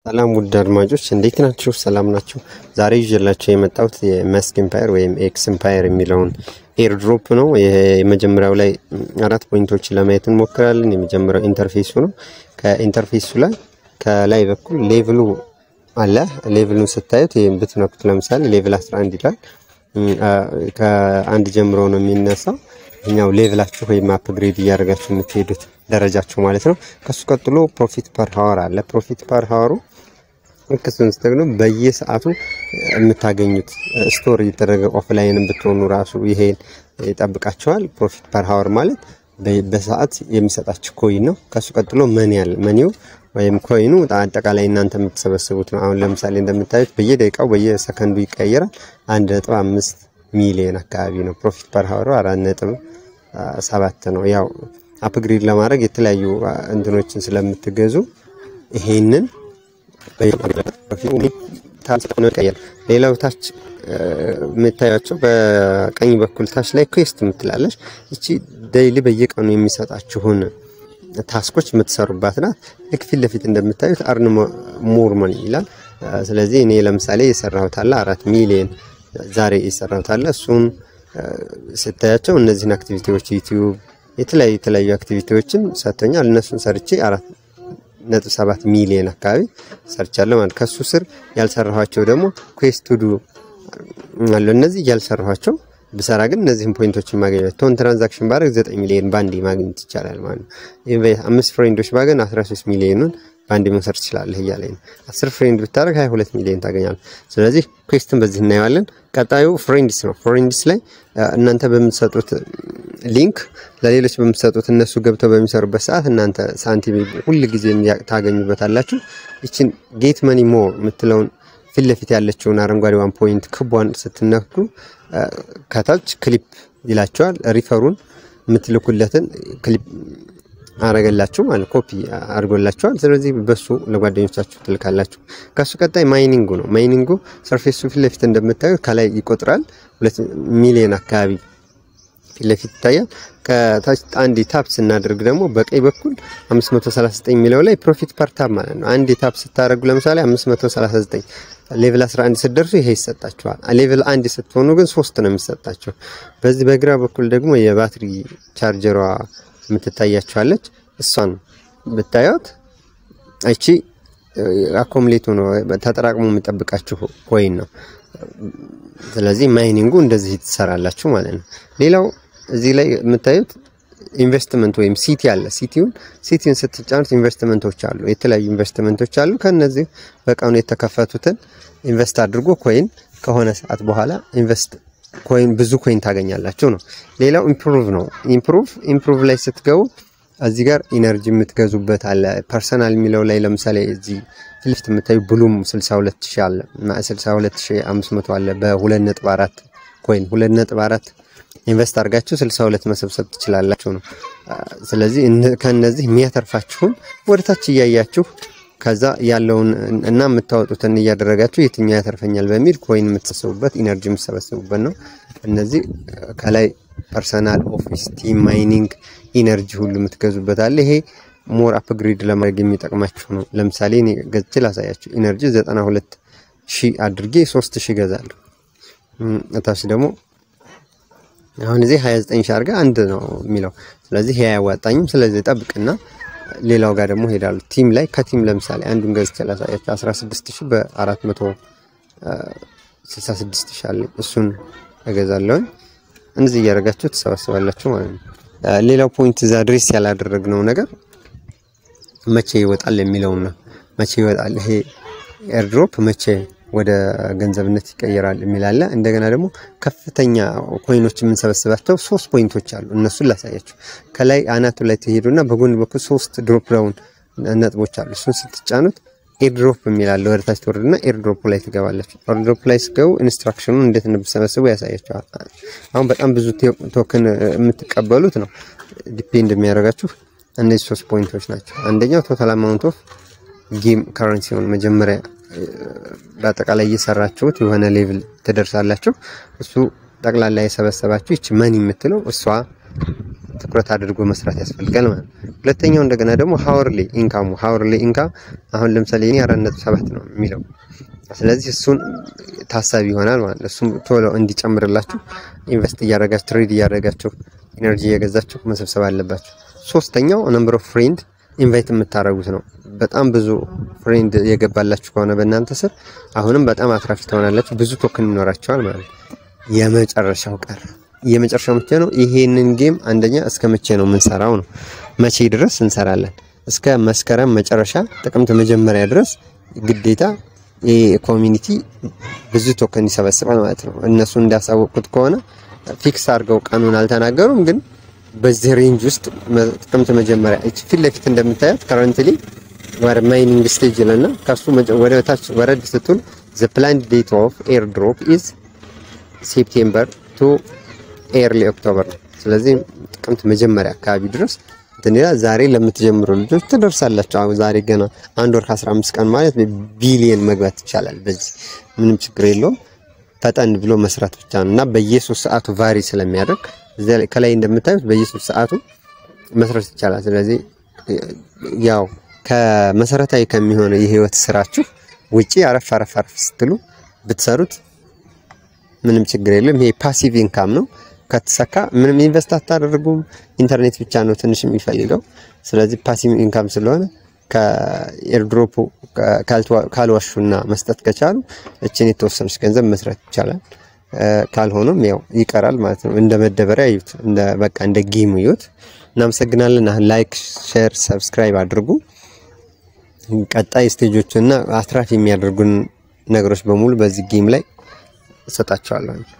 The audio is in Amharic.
ሰላም ውድ አድማጮች እንዴት ናችሁ? ሰላም ናችሁ? ዛሬ ይዤላችሁ የመጣሁት የመስክ ኢምፓየር ወይም ኤክስ ኢምፓየር የሚለውን ኤርድሮፕ ነው። ይሄ የመጀመሪያው ላይ አራት ፖይንቶችን ለማየት እንሞክራለን። የመጀመሪያው ኢንተርፌሱ ነው። ከኢንተርፌሱ ላይ ከላይ በኩል ሌቭሉ አለ። ሌቭሉን ስታዩት ይህም ብትነኩት ለምሳሌ ሌቭል 11 ይላል። ከአንድ ጀምሮ ነው የሚነሳው። እኛው ሌቭላችሁ ወይም አፕግሬድ እያደረጋችሁ የምትሄዱት ደረጃችሁ ማለት ነው። ከሱ ቀጥሎ ፕሮፊት ፐር ሀወር አለ። ፕሮፊት ፐር ሀወሩ ልክ እሱን ስትገኙ በየሰዓቱ የምታገኙት ስቶር እየተደረገ ኦፍላይን ብትሆኑ ራሱ ይሄን ይጠብቃቸዋል። ፕሮፊት ፐር ሀወር ማለት በሰዓት የሚሰጣችሁ ኮይን ነው። ከሱ ቀጥሎ መኒ አለ። መኒው ወይም ኮይኑ አጠቃላይ እናንተ የምትሰበስቡት ነው። አሁን ለምሳሌ እንደምታዩት በየደቂቃው በየሰከንዱ ይቀየራል። አንድ ነጥብ አምስት ሚሊዮን አካባቢ ነው። ፕሮፊት ፐር ሀወሩ አራት ነጥብ ሰባት ነው። ያው አፕግሬድ ለማድረግ የተለያዩ እንትኖችን ስለምትገዙ ይሄንን ሌላው ታች የምታያቸው በቀኝ በኩል ታች ላይ ኩዌስት የምትላለች እቺ ዴይሊ በየቀኑ የሚሰጣችሁን ታስኮች የምትሰሩባት ናት። ልክ ፊት ለፊት እንደምታዩት አርን ሞር መኒ ይላል። ስለዚህ እኔ ለምሳሌ የሰራሁት አለ አራት ሚሊዮን ዛሬ የሰራሁት አለ እሱን ስታያቸው እነዚህን አክቲቪቲዎች ዩቲዩብ የተለያዩ የተለያዩ አክቲቪቲዎችን ሰጥቶኛል። እነሱን ሰርቼ አራት ነጥብ ሰባት ሚሊዮን አካባቢ ሰርቻለሁ ማለት ከሱ ስር ያልሰራኋቸው ደግሞ ኩዌስት ቱ ዱ አሉ። እነዚህ ያልሰራኋቸው ብሰራ ግን እነዚህን ፖይንቶችን ማግኘት ቶን ትራንዛክሽን ባደርግ ዘጠኝ ሚሊዮን ባንዴ ማግኘት ይቻላል ማለት ነው። አምስት ፍሬንዶች ባገን 13 ሚሊዮኑን በአንድ መውሰድ ትችላለህ እያለኝ ነው። አስር ፍሬንድ ብታደርግ 22 ሚሊዮን ታገኛለህ። ስለዚህ ኩዌስትን በዚህ እናየዋለን። ቀጣዩ ፍሬንድስ ነው። ፍሬንድስ ላይ እናንተ በምትሰጡት ሊንክ ለሌሎች በምትሰጡት እነሱ ገብተው በሚሰሩበት ሰዓት እናንተ ሳንቲም ሁል ጊዜ ታገኙበታላችሁ። ይችን ጌት መኒ ሞር የምትለውን ፊት ለፊት ያለችውን አረንጓዴዋን ፖይንት ክቧን ስትነኩ ከታች ክሊፕ ይላቸዋል። ሪፈሩን የምትልኩለትን ክሊፕ አረገላችሁ ማለት ኮፒ አድርጎላችኋል። ስለዚህ በሱ ለጓደኞቻችሁ ትልካላችሁ። ከሱ ቀጣይ ማይኒንጉ ነው። ማይኒንጉ ሰርፌሱ ፊት ለፊት እንደምታዩት ከላይ ይቆጥራል። ሁለት ሚሊዮን አካባቢ ፊት ለፊት ይታያል። ከታች አንድ ታፕ ስናደርግ ደግሞ በቀኝ በኩል 539 የሚለው ላይ ፕሮፊት ፐር ታፕ ማለት ነው። አንድ ታፕ ስታደርጉ ለምሳሌ 539 ሌቭል 11 ስትደርሱ ይሄ ይሰጣችኋል። ሌቭል አንድ ስትሆኑ ግን ሶስት ነው የሚሰጣቸው። በዚህ በግራ በኩል ደግሞ የባትሪ ቻርጀሯ የምትታያችኋለች እሷን ብታዩት እቺ አኮምሌቱ ነው ተጠራቅሞ የሚጠብቃችሁ ኮይን ነው። ስለዚህ ማይኒንጉ እንደዚህ ትሰራላችሁ ማለት ነው። ሌላው እዚህ ላይ የምታዩት ኢንቨስትመንት ወይም ሲቲ አለ። ሲቲውን ሲቲውን ስትጫኑት ኢንቨስትመንቶች አሉ፣ የተለያዩ ኢንቨስትመንቶች አሉ። ከነዚህ በቀኑ የተከፈቱትን ኢንቨስት አድርጎ ኮይን ከሆነ ሰዓት በኋላ ኢንቨስት ኮይን ብዙ ኮይን ታገኛላችሁ ነው። ሌላው ኢምፕሩቭ ነው። ኢምፕሩቭ ኢምፕሩቭ ላይ ስትገቡ እዚህ ጋር ኢነርጂ የምትገዙበት አለ። ፐርሰናል የሚለው ላይ ለምሳሌ እዚህ ፊት ለፊት የምታዩ ብሉም 62000 አለ እና 62500 አለ በ2.4 ኮይን 2.4 ኢንቨስት አድርጋችሁ 62 መሰብሰብ ትችላላችሁ ነው። ስለዚህ ከነዚህ የሚያተርፋችሁን ወደታች እያያችሁ ከዛ ያለውን እና የምታወጡትን እያደረጋችሁ የትኛው ያተርፈኛል በሚል ኮይን የምትሰበስቡበት ኢነርጂ የምትሰበስቡበት ነው። እነዚህ ከላይ ፐርሰናል፣ ኦፊስ፣ ቲም፣ ማይኒንግ፣ ኢነርጂ ሁሉ የምትገዙበት አለ። ይሄ ሞር አፕግሬድ ለማድረግ የሚጠቅማችሁ ነው። ለምሳሌ እኔ ገዝቼ ላሳያችሁ። ኢነርጂ 92 ሺህ አድርጌ 3 ሺህ ገዛለሁ። እታች ደግሞ አሁን እዚህ 29 ሺህ አድርጋ አንድ ነው የሚለው ስለዚህ ይሄ አያዋጣኝም። ስለዚህ ጠብቅና ሌላው ጋር ደግሞ ሄዳሉ። ቲም ላይ ከቲም ለምሳሌ አንዱን ገዝቼ ላሳያችሁ 16 ሺህ በ466 ሺህ አለኝ። እሱን እገዛለሁኝ። እንደዚህ እያደረጋችሁ ትሰበስባላችሁ ማለት ነው። ሌላው ፖይንት እዛ ድሬስ ያላደረግነው ነገር መቼ ይወጣል የሚለውን ነው። መቼ ይወጣል ይሄ ኤርድሮፕ መቼ ወደ ገንዘብነት ይቀየራል የሚላለ እንደገና ደግሞ ከፍተኛ ኮይኖች የምንሰበስባቸው ሶስት ፖይንቶች አሉ። እነሱን ላሳያችሁ። ከላይ አናቱ ላይ ትሄዱና በጎን በኩል ሶስት ድሮፕ ዳውን ነጥቦች አሉ። እሱን ስትጫኑት ኤርድሮፕ የሚላለ ወደታች ትወርድና ኤርድሮፕ ላይ ትገባለች። ኤርድሮፕ ላይ ስገቡ ኢንስትራክሽኑን እንዴት እንደምትሰበስቡ ያሳያቸዋል። አሁን በጣም ብዙ ቶክን የምትቀበሉት ነው ዲፔንድ የሚያደርጋችሁ እነዚህ ሶስት ፖይንቶች ናቸው። አንደኛው ቶታል አማውንት ኦፍ ጌም ካረንሲ ሆን መጀመሪያ በአጠቃላይ እየሰራችሁት የሆነ ሌቭል ትደርሳላችሁ። እሱ ጠቅላላ የሰበሰባችሁ ይች መኒ የምትለው እሷ ትኩረት አድርጎ መስራት ያስፈልጋል ማለት ነው። ሁለተኛው እንደገና ደግሞ ሀወርሊ ኢንካሙ ሀወርሊ ኢንካም አሁን ለምሳሌ እኔ አራት ነጥብ ሰባት ነው የሚለው ስለዚህ እሱን ታሳቢ ይሆናል ማለት ነው። እሱም ቶሎ እንዲጨምርላችሁ ኢንቨስት እያደረጋችሁ ትሬድ እያደረጋችሁ ኢነርጂ እየገዛችሁ መሰብሰብ አለባችሁ። ሶስተኛው ነምበር ኦፍ ፍሬንድ ኢንቫይት የምታደርጉት ነው። በጣም ብዙ ፍሬንድ የገባላችሁ ከሆነ በእናንተ ስር አሁንም በጣም አትራፊ ትሆናላችሁ። ብዙ ቶክን ይኖራቸዋል ማለት ነው። የመጨረሻው ቀር የመጨረሻው መቼ ነው? ይሄንን ጌም አንደኛ እስከ መቼ ነው የምንሰራው ነው። መቼ ድረስ እንሰራለን? እስከ መስከረም መጨረሻ ጥቅምት መጀመሪያ ድረስ ግዴታ ይህ ኮሚኒቲ ብዙ ቶከን ይሰበስባል ማለት ነው። እነሱ እንዳሳወቁት ከሆነ ፊክስ አድርገው ቀኑን አልተናገሩም፣ ግን በዚህ ሬንጅ ውስጥ ጥቅምት መጀመሪያ እቺ ፊት ለፊት እንደምታያት ከረንትሊ ወደ ማይኒንግ ስቴጅ ለና ከሱ ወደ ታች ወረድ ስትል ዘ ፕላንድ ዴት ኦፍ ኤር ድሮፕ ኢዝ ሴፕቴምበር ቱ ኤርሊ ኦክቶበር ነው። ስለዚህ ጥቅምት መጀመሪያ አካባቢ ድረስ እንትን ይላል። ዛሬ ለምትጀምሩ ልጆች ትደርሳላችሁ። አሁን ዛሬ ገና አንድ ወር ከ15 ቀን ማለት ቢሊየን መግባት ይቻላል። በዚህ ምንም ችግር የለውም። ፈጠን ብሎ መስራት ብቻ ነው እና በየሶስት ሰዓቱ ቫሪ ስለሚያደርግ ከላይ እንደምታዩት በየሶስት ሰዓቱ መስራት ይቻላል። ስለዚህ ያው ከመሰረታዊ ከሚሆነው የህይወት ስራችሁ ውጪ አረፍ አረፍ አረፍ ስትሉ ብትሰሩት ምንም ችግር የለም። ይሄ ፓሲቭ ኢንካም ነው። ከተሰካ ምንም ኢንቨስት አታደርጉም። ኢንተርኔት ብቻ ነው ትንሽ የሚፈልገው። ስለዚህ ፓሲቭ ኢንካም ስለሆነ ከኤርድሮፑ ካልዋሹና መስጠት ከቻሉ እችን የተወሰነች ገንዘብ መስራት ይቻላል። ካልሆነም ያው ይቀራል ማለት ነው። እንደ መደበሪያ ይዩት፣ እንደ በቃ እንደ ጌም ይዩት። እናመሰግናለን። አሁን ላይክ፣ ሼር፣ ሰብስክራይብ አድርጉ። ቀጣይ ስቴጆችና አትራፊ የሚያደርጉን ነገሮች በሙሉ በዚህ ጌም ላይ እሰጣቸዋለሁ።